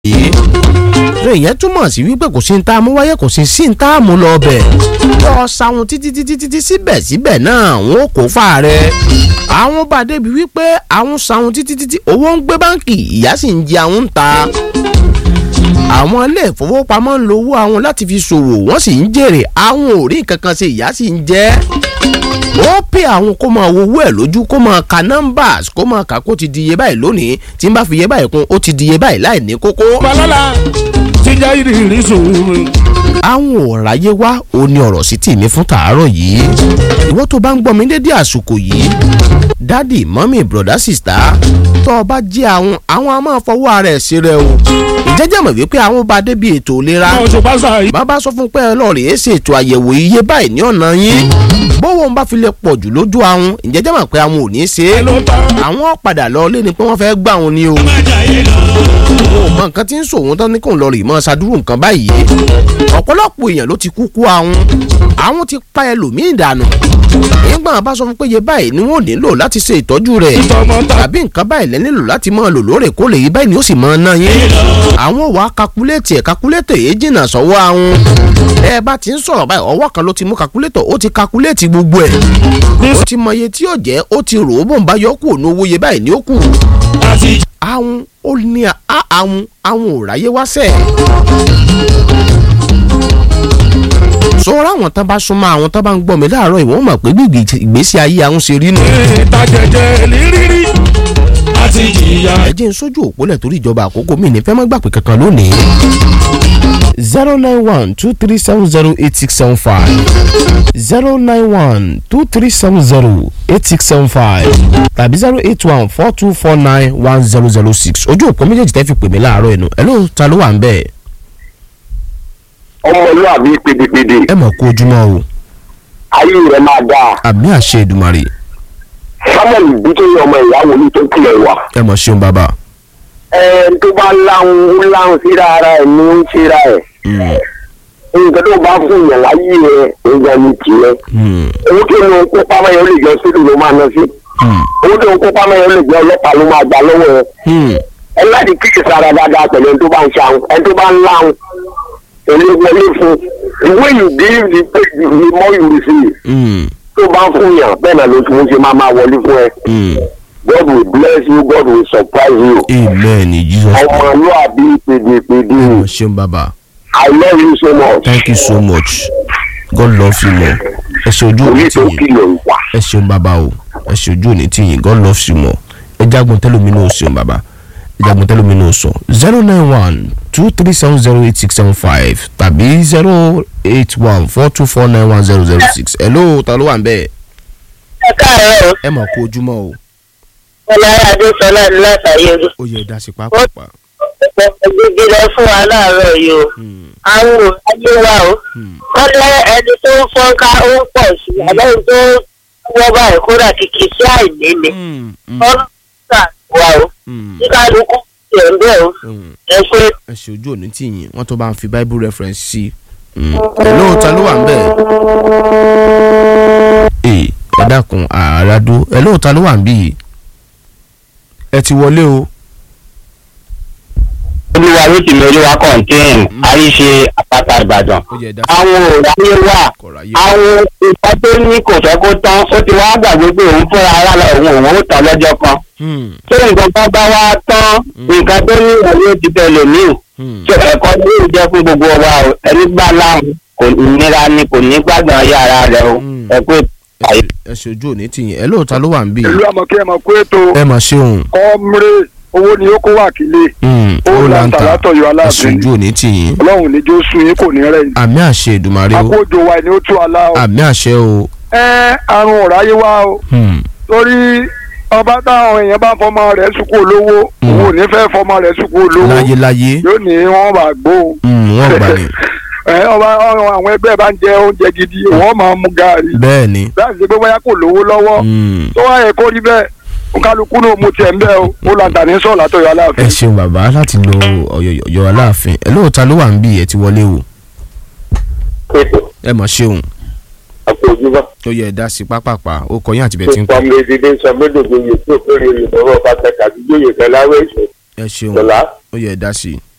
yìí ṣé ìyẹn túmọ̀ sí wípé kò sí ní tá a mú wáyé kò sí sí ní tá a mú lọ bẹ̀ lọ sáwọn títí títí títí síbẹ̀síbẹ̀ náà wọn kò fà rẹ̀ àwọn bá débi wípé àwọn sáwọn títí títí owó ń gbé báǹkì ìyá sì ń jẹ àwọn ń ta àwọn ilé ìfowópamọ́ ń lo owó àwọn láti fi ṣòwò wọ́n sì ń jèrè àwọn ò rí nǹkan kan ṣe ìyá sì ń jẹ́ ó pè àwọn kó máa wo owó ẹ̀ lójú kó máa ka numbers kó máa kà kó ti di iye báyìí lónìí tí n bá fi iye báyìí kún ó ti di iye báyìí láì ní kókó. balala ti jẹ́ ìrírí sùúrù. àwọn òòráyé wá ó ní ọ̀rọ̀ sí tì mí fún tàárọ̀ yìí ìwọ́n tó bá ń gbọ́ mi dédé àsìkò yìí dádì mọ́mì bùrọ̀dá sìstá tó o bá jẹ́ àwọn àwọn a máa fọwọ́ ara ẹ̀ sí rẹ o ìjẹ́jẹ́ mọ̀ wípé àwọn bá débi ètò ìlera àwọn òṣùpá sàyí. bàbá sọ fún pé ọlọ́ọ̀rẹ́ ẹ̀ ṣe ètò àyẹ̀wò iye báyìí ní ọ̀nà yín bówó ń bá fi lè pọ̀ jù lójú àwọn ìjẹ́jẹ́ mọ̀ pé àwọn ò ní í ṣe é ló tán. àwọn padà lọ lé ni pé wọ́n fẹ́ gbà wọn ni o o mọ nǹkan tí ń sòwò tán ní kò ń lọ rè mọ́ ṣàdúró nǹkan báyìí ọ̀pọ̀lọpọ̀ èèyàn ló ti kú kú àwọn àwọn ti pa ẹlòmíì dànù nígbà wọn bá sọ fún pé iye báyìí ni wọn ò nílò láti ṣe ìtọ́jú rẹ̀ tọmọtà tàbí nǹkan báyìí lẹ́ nílò láti máa lò lóòrèkóòrè yìí báyìí ni ó sì máa ná yín àwọn wàá kakuléètì ẹ̀ kakuléètì èyí jìnnà sọ́wọ́ àwọn ẹ bá ti ń sọ̀rọ̀ báyìí ọwọ́ kan ló ti mú kakuléètọ̀ ó ti kakuléètì gbogbo ẹ̀ ó ti mọ iye tí yóò jẹ́ ó ti rò ó bò ń bá yọ kù òun owó iye báyìí ni ó kù àti àwọn ó ní à àwọn àwọn ò ráyé wá sẹ́ẹ̀. sọ̀rọ̀ àwọn tán bá súnmọ́ àwọn tán bá ń gbọ́ mi láàárọ̀ ìwọ́n mọ̀ pé gbígbì ìgbésí ayé àwọn ṣe rí nù. ìtajẹjẹ lírírí àti jìyà. ẹ jẹ́ ń sójú òpólẹ̀ torí ìjọba àkókò mi ní fẹ́ má gbàgbé kankan lónìí. zero nine one two three seven zero eight six seven five zero nine one two three seven zero eight six seven five tàbí zero eight one four two four nine one zero zero six ojú òpó méjèèjì tẹ́ fi pè mí láàárọ̀ ẹ̀nu ẹ̀ ló ta ló wà ń bẹ́ẹ̀ ọmọlúwàbí pèdèpèdè ẹ mọ̀ kó ojúmọ́ o ayé rẹ máa dáa àmì àṣẹ Èdùmàrè samuel bítóyè ọmọ ìyàwó ní tó tilẹ̀ wà. ẹ mọ̀ ṣeun bàbá. ẹ tó bá láhùn ó láhùn síra ara ẹ̀ ní ó ń síra ẹ̀ nǹkan tó bá fún yàn láyé rẹ nígbà ní tiẹ̀. owó tó ń kó pamọ́ yẹn ó lè jọ sílùú ló máa ná sí. owó tó ń kó pamọ́ yẹn ó lè jẹ́ ọlọ́pàá ló máa gbà lọ́wọ́ ẹ̀. ẹ láti kíkì sára dáadáa pẹ̀lú ẹni tó bá ń ṣàwọn ẹni tó bá ń láhùn èlé wọlé fún the way you give the pay the more you receive tó bá ń fún yàn bẹ́ẹ̀ náà ló tún ṣe máa máa wọlé fún ẹ God will bless you God will surprise you amen in Jesus name ọmọlúwàbí pèdèpèdè ẹ mọ̀ ṣeun bàbá I love you so much thank you so much God love you more ẹ ṣe ojú òní orí tó tìyìn kìlọ̀ wà. ẹ ṣeun bàbá o ẹ ṣe ojú òní tìyìn God loves you more ẹ jágun tẹlómi náà ṣeun bàbá ẹ jágun tẹlómi náà sọ zero nine one two three seven zero eight six seven five tàbí zero eight one four two four nine one zero zero six hello ta ló wà ń bẹ́ẹ̀ ẹ káàárọ̀ o ẹ mọ̀ kó ojúmọ́ o ọláyà adéṣọlá ní látàyè ó yẹ dá sí pápá. gbígbé lọ fún wa láàárọ̀ yìí o àwọn ò ayé wa o wọ́n lé ẹni tó ń fọ́nká ó ń pọ̀ sí i àbẹ́yìn tó wọ́n báyìí kódà kìkì sí àìní ni ọlọ́run gbà wá o tí kálukú tiẹ̀ ń bẹ̀ o ẹ ṣe ẹ ṣe ojú òní tìyìn wọn tó bá ń fi bible reference sí i hello ta ló wà ń bẹ̀ ẹ ẹ dákun àràádó hello ta ló wà ń bí yìí ẹ ti wọlé o olúwa ló ti mẹ́rin wá kọ̀ǹtẹ́ẹ̀n àríṣe àpáta ìbàdàn. ó yẹ dá àwọn òráyé wà kọ̀ọ̀ráyé àwọn ìfẹ́ tó ní kò fẹ́ kó tán ó ti wá gbàgbé pé òun fúnra ara lọ òun òun ó tán lọ́jọ́ kan. tó nǹkan kan bá wá tán nǹkan tó ní ìwé ti tẹ̀lé mí. tó ẹ̀kọ́ ní ìlú jẹ́ fún gbogbo wa o ẹni gbà láwọn kò nira ni kò ní gbàgbọ́n ayé ara rẹ o ẹ pé àyè. ẹ ṣe ojú òní tìyìn hello ta ló wà ń bí ìlú yìí àmọ̀kí ẹ̀ mọ̀ pé ètò ẹ mà ṣeun kọ́mrẹ́ owó ni ó kó wà kílé ó ó là ń lanta ta látọ̀yọ̀ ẹ ṣe aláàfin ojú òní tìyìn ọlọ́run níjó sun yín kò ní rẹ̀ yín àmì àṣẹ Èdùmàrè o àkójọ wa ni ó tú ala o àmì àṣẹ o ẹ àrùn ọ̀ráyé wa o Hmm. torí ọba táwọn èèyàn bá fọmọ rẹ̀ sùkú olówó òun ò ní fẹ́ fọmọ rẹ̀ sùkú olówó láyé láyé yóò ní wọ́n bá gbóhùn Hmm, wọ́n gbà ní ẹ ọba àwọn ẹgbẹ́ bá ń jẹ oúnjẹ gidi wọ́n máa mú gaari bẹ́ẹ̀ ni láti ṣe pé bóyá kò lówó lọ́wọ́ Hmm. tó wáyé kó rí bẹ́ẹ̀ kálukú náà mo tiẹ̀ ń bẹ́ o ó lanta ní sọ̀rọ̀ látọ̀yọ̀ ẹ aláàfin. ṣeun bàbá láti lo ọ̀yọ̀yọ̀ aláàfin ẹ lóòótọ́ ló wà ń bí ẹ ti wọlé o ẹ mọ̀ ṣeun àpò ojúbọ. ó yẹ ẹ dá sí pápápá ó kọ yín àti bẹ́ẹ̀ tí ń tó kọ́ pọnmi dídé sọgbẹdọgbẹ yìí tó kéré ìlú ọ̀rọ̀ bá tẹka àdúgbò yìí fẹ láwẹ ìṣẹ ẹ ṣeun ìṣọlá ó yẹ ẹ dá sí i.